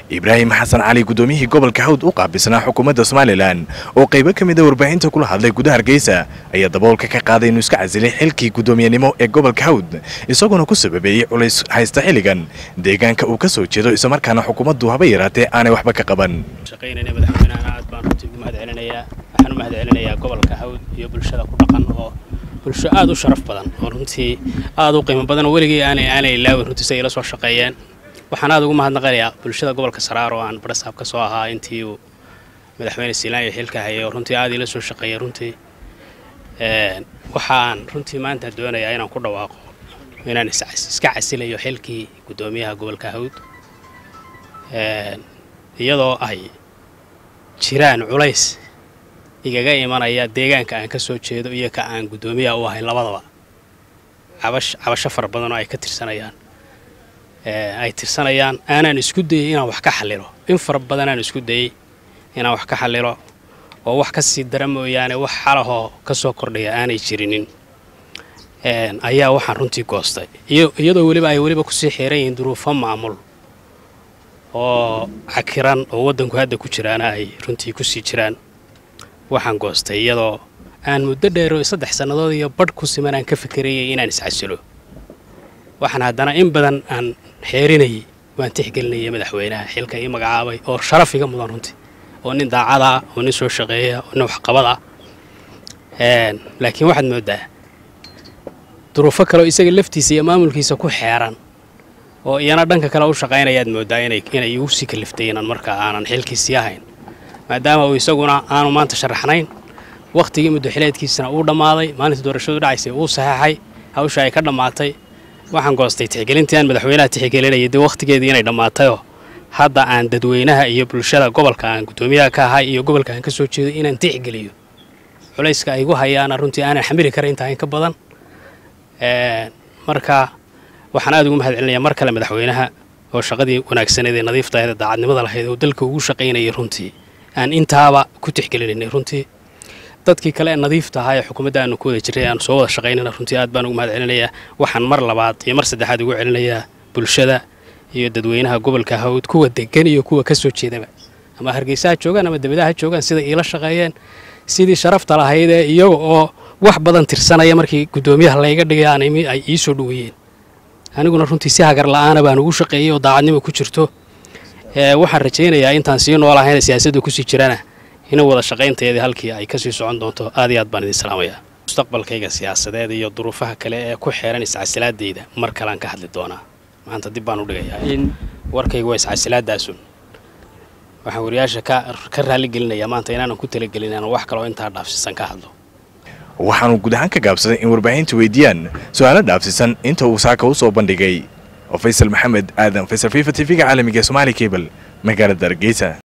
ibraahim xasan cali guddoomiyihii gobolka hawd u qaabilsanaa xukuumadda somalilan oo qaybo ka mid a warbaahinta kula hadlay gudaha hargeysa ayaa daboolka ka qaaday inuu iska casilay xilkii guddoomiyenimo ee gobolka hawd isagoona ku sababeeyey culays haysta xilligan deegaanka uu ka soo jeedo islamarkaana xukuumaddu haba yaraatee aanay waxba ka qaban shaqaynayna madaxweynahan aad baan runtii ugu mahad celinayaa waxaan u mahad celinayaa gobolka hawd iyo bulshada ku dhaqan oo bulsho aad u sharaf badan oo runtii aad u qiimo badan oo weligii aanay aanay ilaawin runtii say ila soo shaqeeyeen waxaan aad ugu mahadnaqanayaa bulshada gobolka saraar oo aan barasaab ka soo ahaa intii uu madaxweyne siilaan iyo xilka hayay oo runtii aad ila soo shaqeeyay runtii waxaan runtii maanta doonayaa inaan ku dhawaaqo inaan iska casilayo xilkii guddoomiyaha gobolka hawd iyadoo ay jiraan culays igaga imanaya deegaanka aan ka soo jeedo iyo ka aan guddoomiyaha u ahayn labadaba cabash cabasho fara badan oo ay ka tirsanayaan ay tirsanayaan aanaan isku dayay inaan wax ka xallilo in fara badan aan isku dayey inaan wax ka xallilo oo wax ka sii dara mooyaane wax xalahoo ka soo kordhaya aanay jirinin ayaa waxaan runtii goostay iyadoo weliba ay weliba kusii xiran yihiin duruufo maamul oo cakiran oo waddanku hadda ku jiraana ay runtii kusii jiraan waxaan goostay iyadoo aan muddo dheero saddex sannadood iyo badh ku siman aan ka fikerayay inaan iscasilo waxaan haddana in badan aan xeerinayay waan tixgelinayay madaxweynaha xilka ii magacaabay oo sharaf iga mudan runtii oo nin daacada ah oo nin soo shaqeeya oo nin waxqabad ah laakiin waxaad mooddaa duruufo kaleoo isaga laftiisa iyo maamulkiisa ku xeeran oo iyana dhanka kale u shaqaynayaad mooddaa inay inay igu sii kaliftay inaan markaa aanan xilkiisii ahayn maadaama uu isaguna aanu maanta sharaxnayn wakhtigii muddoxileedkiisana uu dhammaaday maalinta doorashadu dhacaysay uu saxeexay hawsha ay ka dhammaatay waxaan goostay tixgelintii aan madaxweynaha tixgelinayay dee wakhtigeedii inay dhammaatayoo hadda aan dadweynaha iyo bulshada gobolka aan guddoomiyaha ka ahay iyo gobolka aan ka soo jeedo inaan tixgeliyo culayska ay igu hayaana runtii aanan xamili kara intaa in ka badan marka waxaan aad ugu mahad celinayaa mar kale madaxweynaha oo shaqadii wanaagsaneed ee nadiiftaheed ee daacadnimada lahayd oo dalka ugu shaqaynayay runtii aan intaaba ku tixgelinaynay runtii dadkii kale ee nadiifta ahaa ee xukuumadda aanu ku wada jirray aanu soo wada shaqaynayna runtii aad baan ugu mahad celinayaa waxaan mar labaad iyo mar saddexaad ugu celinayaa bulshada iyo dadweynaha gobolka hawd kuwa degan iyo kuwa ka soo jeedaba ama hargeysa ha joogaan ama debadaha ha joogaan sida iila shaqeeyeen sidii sharafta lahayd ee iyaga oo wax badan tirsanaya markii guddoomiyaha layga dhigay ay ii soo dhoweeyeen aniguna runtii si hagar la-aana baan ugu shaqeeyey oo daacadnimo ku jirto waxaan rajaynayaa intaan sii noolahayn siyaasadda kusii jirana in wada shaqaynteedii halkii ay kasii socon doonto aad iyo aad baan idin salaamayaa mustaqbalkayga siyaasadeed iyo duruufaha kale ee ku xeeran iscasilaadeyda mar kalean ka hadli doonaa maanta dib baan u dhigayaa in warkayga waa iscasilaadaasun waxaan wariyaasha ka raaligelinayaa maanta inaanan ku talagelin inaan wax kaloo intaa dhaafsiisan ka hadlo waxaanu guud ahaan ka gaabsaday in warbaahinta weydiiyaan su-aalo dhaafsiisan inta uu saaka u soo bandhigay oo faysal maxamed aadan faysal fifa t v-ga caalamiga ee somaali cable magaalada hargeysa